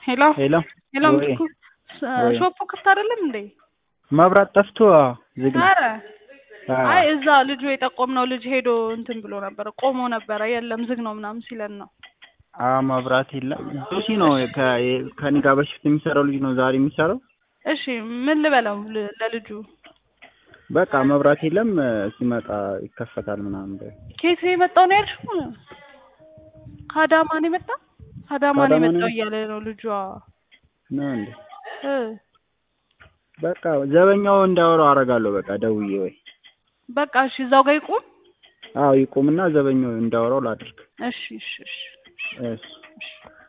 ሄሎ ሄሎ ሄሎ ወይ ምትኩ ወይ ሾፑ ክፍት አይደለም እንዴ? መብራት ጠፍቶ ዝግ ነው። ኧረ አዎ አይ እዛ ልጁ የጠቆምነው ልጅ ሄዶ እንትን ብሎ ነበረ ቆሞ ነበረ የለም ዝግ ነው ምናምን ሲለን ነው። አዎ መብራት የለም። ጆሲ ነው ከ- ከእኔ ጋር በሽፍት የሚሰራው ልጅ ነው ዛሬ የሚሰራው። እሺ ምን ልበለው ል- ለልጁ በቃ መብራት የለም ሲመጣ ይከፈታል ምናምን በይው። ከየት ነው የመጣው ነው ያልሽው? ከአዳማ ነው የመጣው? ከአዳማ ነው ከአዳማ ነው የመጣው የመጣው? እያለ ነው ልጇ ነው እንዴ? እ በቃ ዘበኛው እንዳወራው አደርጋለሁ። በቃ ደውዬ ወይ በቃ እሺ እዛው ጋር ይቁም። አዎ ይቁምና ዘበኛው እንዳወራው ላድርግ። እሺ እሺ እሺ እሺ እሺ